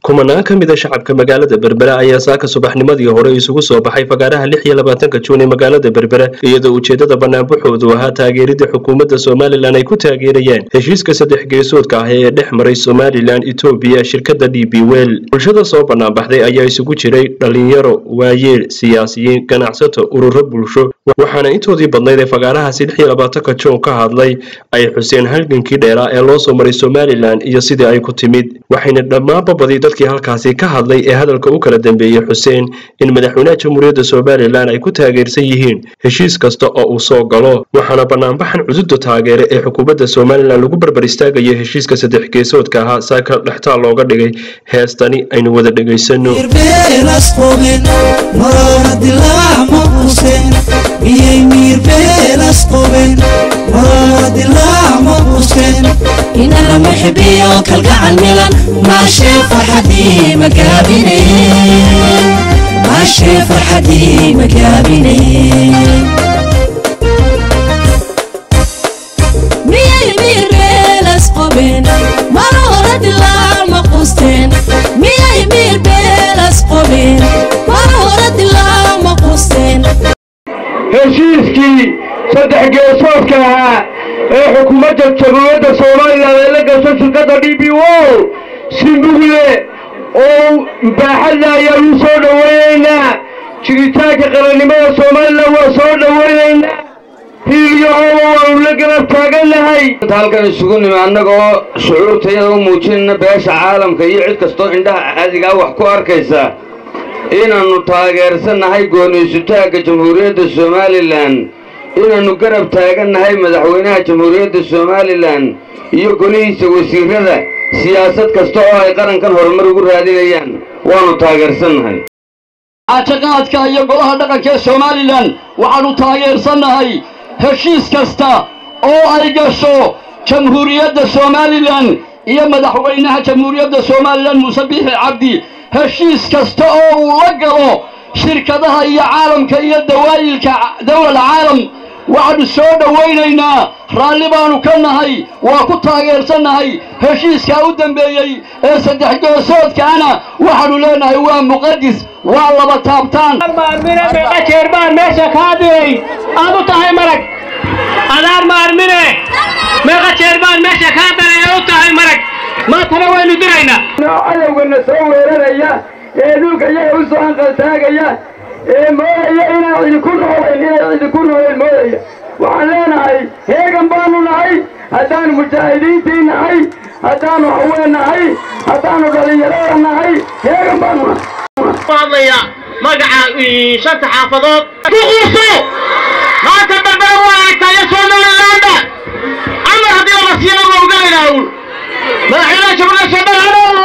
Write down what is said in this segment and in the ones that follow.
kumanaan ka mid a shacabka magaalada berbere ayaa saaka subaxnimadii hore isugu soo baxay fagaaraha lix iyo labaatanka juun ee magaalada berbere iyadoo ujeedada banaanbaxoodu ahaa taageeridda xukuumadda somalilan ay ku taageerayeen heshiiska saddex geesoodka ah ee dhex maray somalilan etoobiya shirkadda d b wel bulshada soo banaanbaxday ayaa isugu jiray dhalinyaro waayeel siyaasiyiin ganacsato ururo bulsho waxaana intoodii badnayd ee fagaarahaasi lix iyo labaatanka juun ka hadlay ay xuseen halgankii dheeraa ee loo soo maray somalilan iyo sidii ay ku timid waxayna dhammaanba badi dadkii halkaasi ka hadlay ee hadalka u kala dambeeyey xuseen in madaxweynaha jamhuuriyadda somalilan ay ku taageersan yihiin heshiis kasta oo uu soo galo waxaana banaanbaxan cududa taageere ee xukuumadda somalilan lagu barbar istaagayo heshiiska saddex geesoodka ahaa saaka dhextaal looga dhigay heestani aynu wada dhegaysano inala muxibiyo kalgacal milan maashee farxadii magaabine maashee farxadii magaabine miyay miirbeelas qoben mar hore dilaa ma qusteen miyay miirbeelas qoben mar hore dilaa ma qusteen heshiiskii saddex geesoodka ahaa ee xukuumadda jamhuuriyadda soomaalilan ay la gasho shirkadda d b wol si mugle oo baaxadla ayaan u soo dhowaynaynaa jiritaanka qarannimada somalilan waa soo dhowaynaynaa hiiliyo hooba waanu la garab taagannahay halkan isugu nimi annagoo shucuurtayada u muujinayna beesha caalamka iyo cid kastoo indhaha caadigaa wax ku arkaysa inaannu taageersannahay gooniysutaagga jamhuuriyadda somalilan inaannu garab taagannahay madaxweynaha jamhuuriyadda somalilan iyo golihiisa wasiirrada siyaasad kasta oo ay qarankan horumar ugu raadinayaan waannu taageersannahay caatiqaadka iyo golaha dhaqanka ee somalilan waxaannu taageersannahay heshiis kasta oo ay gasho jamhuuriyadda somalilan iyo madaxweynaha jamhuuriyadda somalilan muuse biixi cabdi heshiis kasta oo uu la galo shirkadaha iyo caalamka iyo dawaayilka dawlal caalam waxaannu soo dhowaynaynaa raalli baannu ka nahay waa ku taageersannahay heshiiskaa u dambeeyey ee saddex goosoodkaana waxaannu leenahay waa muqadis waa laba taabtaan maarmine meeqa jeer baan meesha kaa diray aad u tahay marag adaan maarmine meeqa jeer baan meesha kaa diray aad u tahay marag maantana waynu diraynaa cadowgana soo weeraraya ee dhulka iyaga u soo anqaltaagaya ee moodaya inaan idinku noolayn inay idinku noolayn moodaya waxaan leenahay heegan baanu nahay haddaanu mujaahidiintii nahay haddaanu haween nahay haddaanu dhallinyarada nahay heegan baanu nahay hadlaya magaca shanta xaafadood ku quuso maanta barbara waa aragtaayo somalilaanda amar haddii lama siiyana waa ugalaynaa uul madaxweynaha jamhuuriyadda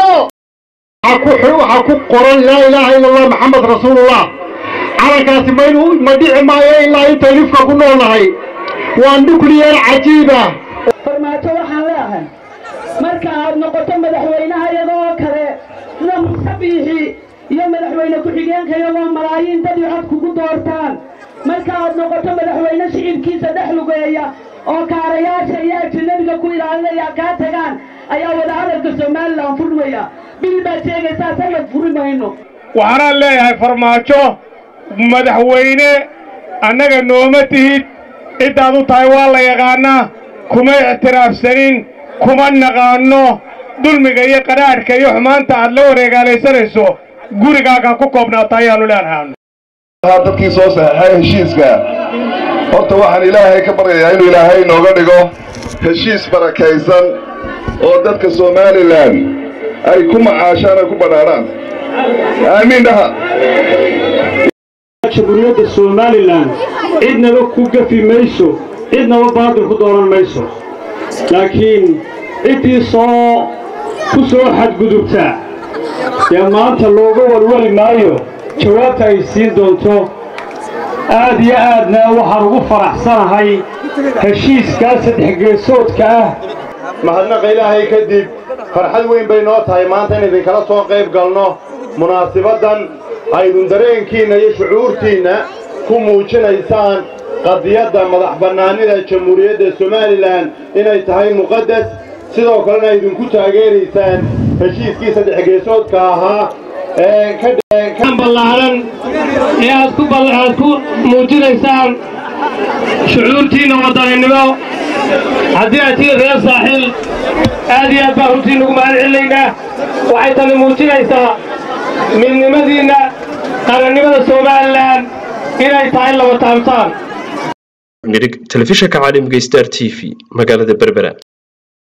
somaliland waxaa ku qoran laa ilaaha ila allah maxamed rasuulullah calankaasi maynu ma dhici maayo ilaa intaynu ifka ku noolnahay waa nuclear cajiiba farmaajo waxaan leeahay marka aad noqoto madaxweynaha iyagoo kale sida muuse biixi iyo madaxweyne ku-xigeenka iyagoo malaayiin dad cod kugu doortaan marka aad noqoto madaxweyne shicibkiisa dhex lugeeya oo kaarayaasha iyo ajinabiga ku ilaalinaya kaa tagaan ayaa wadahadalka somalilan furmaya bil baad sheegaysaa sanad furi mayno waxaanaan leeyahay farmaajo madaxweyne annaga nooma tihid ciddaad u tahay waa la yaqaannaa kuma ictiraafsanin kuma naqaanno dulmiga iyo qadhaadhka iyo xumaanta aad la wareegaalaysanayso gurigaaga ku koobnaata ayaannu leenahay dadkii soo saxeexay heshiiska horta waxaan ilaahay ka baryayaa inuu ilaahay inooga dhigo heshiis barakaysan oo dadka somalilan ay ku macaashaan ay ku badhaadhaan aamiin dhaha jamhuuriyadda somalilan cidnaba ku gafi mayso cidnaba baadil ku dooran mayso laakiin ciddii soo ku soo xadgudubta dee maanta looga walwali maayo jawaabta ay siin doonto aad iyo aadna waxaan ugu faraxsanahay heshiiskaa saddex geesoodka ah mahadnaqa ilaahay kadib farxad weyn bay noo tahay maanta in idinkala soo qayb galno munaasibaddan aydun dareenkiinna iyo shucuurtiinna ku muujinaysaan qadiyadda madax bannaanida jamhuuriyadda somalilan inay tahay muqaddas sidoo kalena idinku taageeraysaan heshiiskii saddex geesoodka ahaa ee ka ballaaran ee aad ku aad ku muujinaysaan shucuurtiinna wadaninimo haddii aad tihiin reer saaxiil aad iyo aad baan runtiin ugu mahad celinaynaa waxay tani muujinaysaa midnimadiinna qarannimada somalilan inay tahay laba taabtaan nirig telefishanka caalamka star t v magaalada berbera